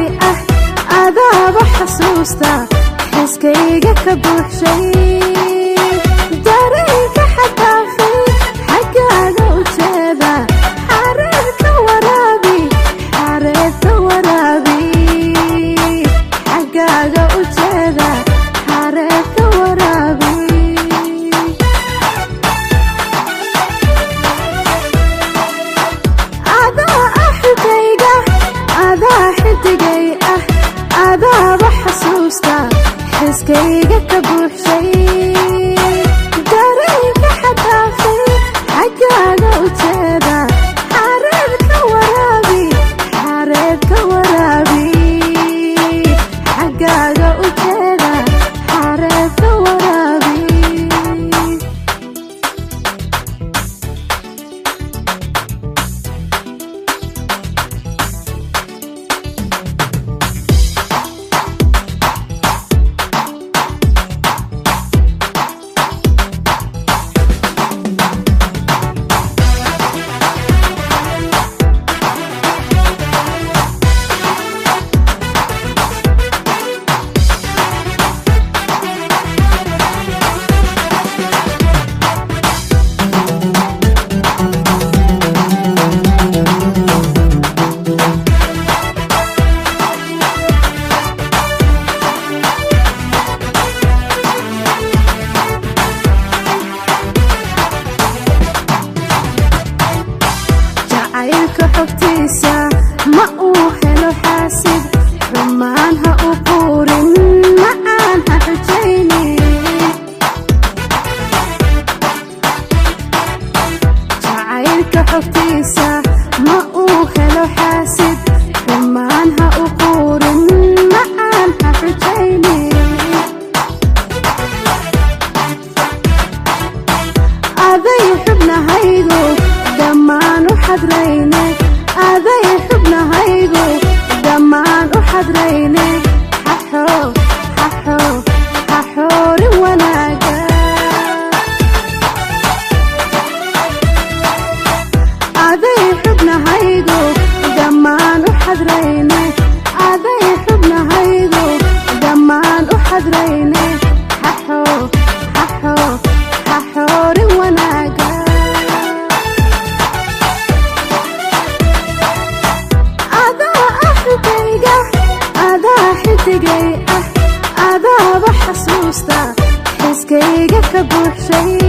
ah adaaba xasuusta xiskayga ka buuxshay dareenka xadaafay xaggaaga u jeeda xareerka waraabi xareerka waraabi xaggaaga u jeeda xareerka waraabi adaa ah xigayga adaa xidigay ah adaaba xasuusta xiskayga ka buuxshay dareenka xadaafay xaggaaga u jeeda xareerka waraabi xareerka waraabi xaggaaga u jeeda xareerka waraabi jacaylka xogtiisa ma uu helo xaasid rumaan ha u quurin macaan ha xujaynin jacaylka xogtiisa ma uu helo xaasid rumaan ha u quurin macaan ha xujaynin aday xubnahaygu dhammaan u xadrayne aday xubnahaygu dhammaan u xadrayne xaxo xaxo xaxoorin wanaaga aday xubnahaygu dhammaan u xadrayne aday xubnahaygu dhammaan u xadrayne xaxo xaxo xaxoorin wanaaga adaa ah xigayga adaa xidigay ah adaaba xasuusta xiskayga ka buuxshay